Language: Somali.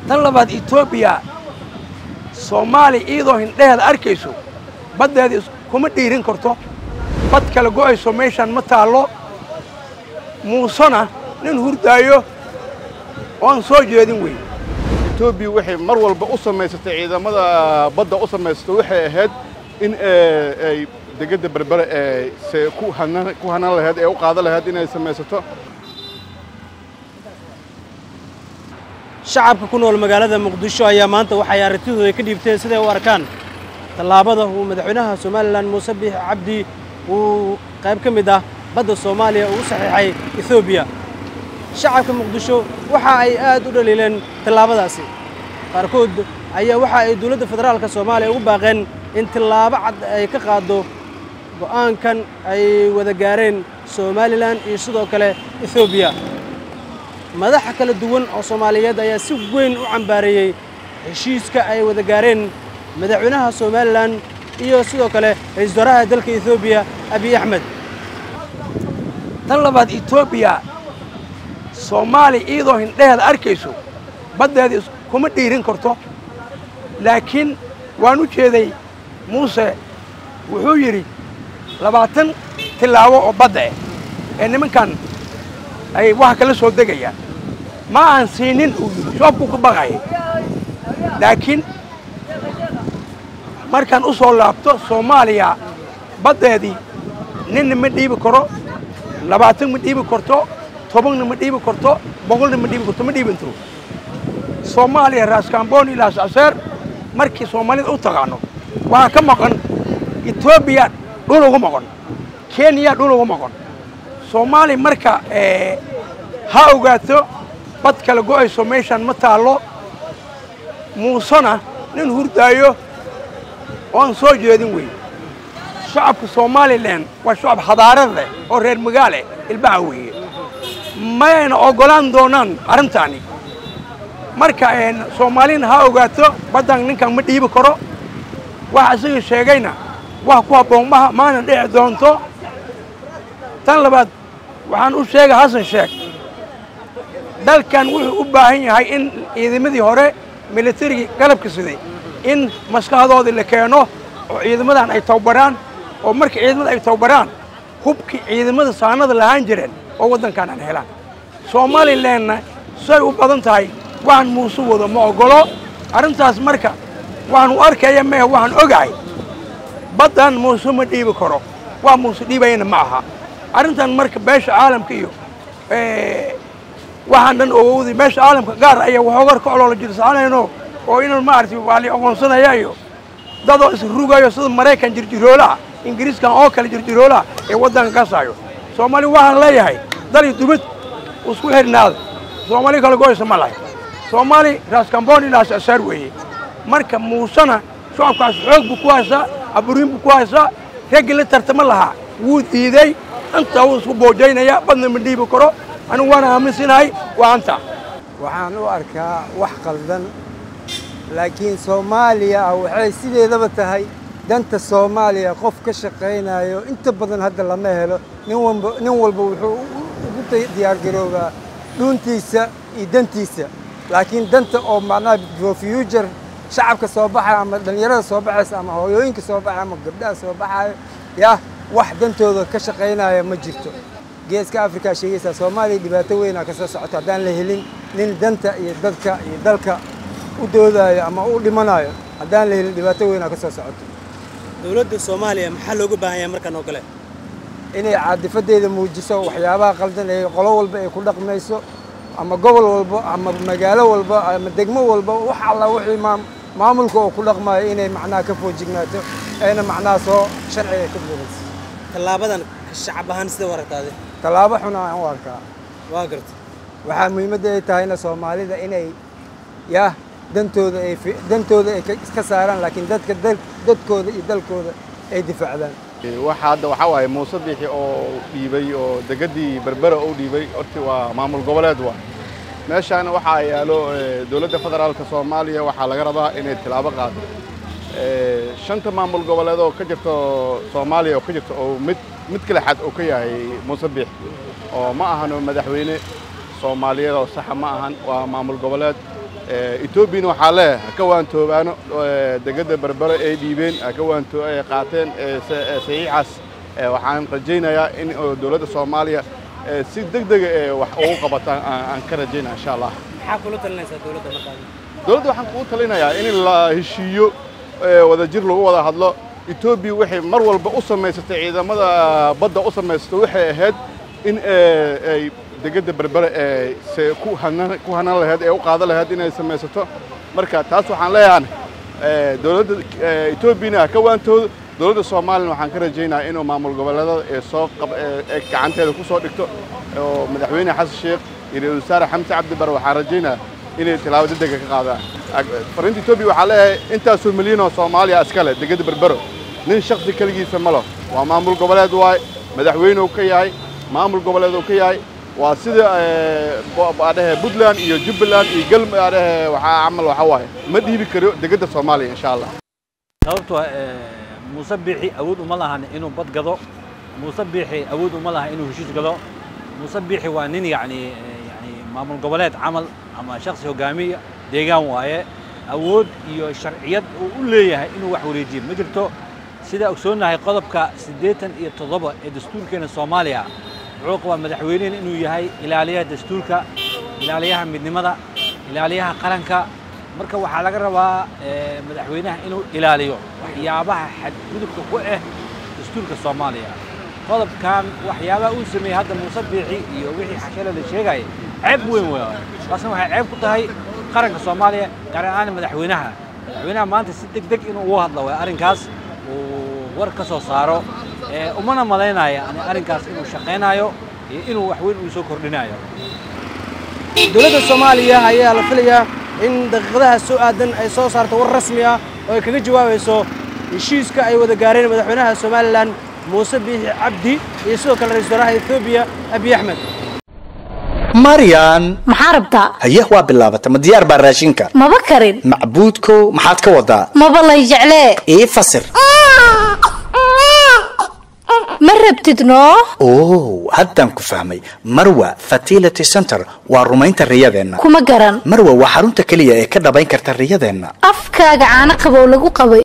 tan labaad etoobiya soomaaliya iyadoo hindheheeda arkayso baddeeda kuma dhiirin karto bad kala go'ayso meeshaan ma taallo muusena nin hurdaayo oan soo jeedin weyn etoobiya waxay mar walba u samaysatay ciidamada badda u samaysato waxay ahayd in ay degedda berbere ee se ku hanan ku hanan lahayd ee u qaadan lahayd inay samaysato shacabka ku nool magaalada muqdisho ayaa maanta waxay aragtidooda ka dhiibteen siday u arkaan tallaabada uu madaxweynaha somalilan muuse biix cabdi uu qayb ka mid ah badda soomaaliya ugu saxiixay etoobiya shacabka muqdisho waxa ay aad u dhaliileen tallaabadaasi qaarkood ayaa waxa ay dowladda federaalka soomaaliya ugu baaqeen in tallaabo cad ay ka qaaddo go'aankan ay wada gaareen somalilan iyo sidoo kale etoobiya madaxa kala duwan oo soomaaliyeed ayaa si weyn u cambaareeyey heshiiska ay wada gaareen madaxweynaha somalilan iyo sidoo kale ra-iisul wasaaraha dalka etoobiya abiy axmed tan labaad etoobiya soomaaliya iyadoo hindheheeda arkayso baddeeda kuma dhiirin karto laakiin waan u jeeday muuse wuxuu yidhi labaatan tillaabo oo badda eh ee nimankan ay wax kala soo degayaan ma aan siinin uu yidhi shoobkuu ka baqaya laakiin markaan u soo laabto soomaaliya baddeedii ninna ma dhiibi karo labaatan ma dhiibi karto tobanna ma dhiibi karto boqolna ma dhiibi karto ma dhiibintiro soomaaliya raaskaamboni ilaas aseer markii soomaalida u taqaano waxaa ka maqan etoobiya dhul ugu maqan kenya dhul ugu maqan soomaaliya marka ha ogaato bad kala go'ayso meeshaan ma taallo muusena nin hurdaayo oan soo jeedin weyn shacabka somalilan waa shacab hadaarad leh oo reer magaale ilbaha weeye mayayna oggolaan doonaan arrintaani marka soomaalina ha ogaato baddan ninkan ma dhiibi karo waxa isaga sheegayna wax ku habboon maha maana dhici doonto tan labaad waxaan u sheegay xasan sheekh dalkan wuxuu u baahan yahay in ciidamadii hore militarigii galabka siday in maskaxdoodii la keeno oo ciidamadan ay tababaraan oo marka ciidamada ay tababaraan hubkii ciidamada saanada lahaan jireen oo waddankan aan helaan somalilanna say u badan tahay waxaan muuse wado ma oggolo arrintaas marka waxaan u arkaya mehe waxaan ogahay baddan muuse ma dhiibi karo waa muuse dhiibayana ma aha arrintan marka beesha caalamka iyo waxaan dhan ogowday meesha caalamka gaar ayaa waxoogar ka oloola jirsaanayno oo inan maaragtay waa la aqoonsanaya iyo dadoo isrugayo sida maraykan jirjiroolaha ingiriiskan oo kale jirjiroolaha ee waddanka kasaayo soomaaliya waxaan leeyahay dali dubad isku xirnaada soomaaliya kala goysa ma lahay soomaali raaskambon ilaas asaar weeye marka muusena shacabkaas xoog buu ku haysaa aburiin buu ku haysaa raggii la tartama lahaa wuu diiday intaa wuu isku boojaynaya badna ma dhiibi karo anigu waana aaminsanahay waa anta waxaan u arkaa wax qaldan laakiin soomaaliya waxay sideedaba tahay danta soomaaliya qof ka shaqaynayo inta badan hadda lama helo nin walba nin walba wuxuu ugu diyaargaroobaa dhuuntiisa iyo dantiisa laakiin danta oo macnaha for future shacabka soo baxaya ama dhallinyarada soo baxaysa ama hooyooyinka soo baxaya ama gabdhaha soo baxayo yah wax dantooda ka shaqaynaya ma jirto geeska afrikaa sheegaysaa soomaaliya dhibaato weynaa ka soo socoto haddaan la helin nin danta iyo dadka iyo dalka u doodayo ama u dhimanayo haddaan la helin dhibaato weynaa ka soo socoto dowladda soomaaliya maxaa looga baahan yahay markan oo kale inay caadifadeeda muujiso waxyaabaha qaldan ee qolo walba ay ku dhaqmayso ama gobol walba ama magaalo walba ama degmo walba wax alla wixii maam maamulka oo ku dhaqmayo inay macnaha ka foojignaato ayna macnaha soo sharciga ka buuqayso tallaabadan shacab ahaan sida u aragtaade tallaabo xun aan u arkaa waa garta waxaa muhiimadda ay tahayna soomaalida inay yah dantooda ay dantooda ay ka saaraan laakiin dadka dadkooda iyo dalkooda ay difaacdaan waxa hadda waxaa waaye muuse biixi oo dhiibay oo degaddii berbera u dhiibay horti waa maamul goboleed waa meeshaana waxaa yaalo dowladda federaalka soomaaliya waxaa laga rabaa inay tilaabo qaado shanta maamul goboleed oo ka jirto soomaaliya oo ka jirto oo mid mid kale xad oo ka yahay muuse biix oo ma ahano madaxweyne soomaaliyeed oo saxa ma ahan waa maamul goboleed etoobiyana waxaa leeyahay ha ka waantoobaano degedda berbere ay dhiibeen ha ka waantoo ay qaateen saxiixaas waxaan rajaynayaa in dowladda soomaaliya si deg dega ee wax ugu qabataan aan ka rajaynaya insha allah maxaa kula talinaysaa dowladda markaa dowladda waxaan kugu talinayaa in la heshiiyo wadajir lagu wada hadlo etoobiya waxay mar walba u samaysatay ciidamada badda u samaysatay waxay ahayd in ay degedda berbere ee ku hanan lahayd ee u qaadan lahayd inay samaysato marka taas waxaan leeyahan dowladda etoobiyana ha ka waantoodo dowladda soomaaliyana waxaan ka rajaynayaa inuu maamul goboleedada ee soo ee gacanteeda ku soo dhigto oo madaxweyne xasan sheekh iyo ra-iisul wasaare xamse cabdi bare waxaan rajaynayaa inay tilaabo degdega ka qaadaan fariinta etoobiya waxaa leeyahay intaasoo milyan oo soomaaliya iskale degedda berbero nin shaksi keligiisa ma lo waa maamul goboleed waay madaxweyne uu ka yahay maamul goboleed uu ka yahay waa sida adhehe puntland iyo jubbaland iyo galm adhehe waxaa camal waxaa waaye ma dhiibi karo degedda soomaaliya insha allah sababtoo muuse biixi awood uma lahan inuu bad gado muuse biixi awood uma laha inuu heshiis gado muuse biixi waa nin yacni yani maamul goboleed camal ama shaksi hogaamiya deegaan waaye awood iyo sharciyad uu u leeyahay inuu wax wareejiyo ma jirto sidaa ogsoonnahay qodobka siddeetan iyo toddoba ee dastuurkeena soomaaliya wuxuu qabaa madaxweynehen inuu yahay ilaaliyaha dastuurka ilaaliyaha midnimada ilaaliyaha qaranka marka waxaa laga rabaa madaxweynaha inuu ilaaliyo waxyaabaha xadgudubka ku ah dastuurka soomaaliya qodobkan waxyaabaha uu sameeyey hadda muuse biixi iyo wixii xashale la sheegaya ceeb weyn wey taasna waxay ceeb ku tahay qaranka soomaaliya gaar ahaan madaxweynaha madaxweynaha maanta si deg deg inuu uga hadlo way arrinkaas uu war ka soo saaro umana malaynaya ani arrinkaas inuu shaqaynayo iyo inuu wax weyn uu soo kordhinayo dowladda soomaaliya ayaa la filayaa in daqiiqadaha soo aadan ay soo saarto war rasmi ah oo ay kaga jawaabayso heshiiska ay wada gaareen madaxweynaha somalilan muuse biixi cabdi iyo sidoo kale ra-isul wasaaraha etoobiya abiy axmed maryan maxaa rabtaa haye waa bilaabata ma diyaar baa raashinka maba karin macbuudkow maxaad ka wadaa maba lay jeclee ii fasir ma rabtid noo oh haddaan ku fahmay marwa fertility center waa rumaynta riyadeenna kuma garan marwa waa xarunta keliya ee ka dhabayn karta riyadeenna afkaaga caano qabow lagu qabay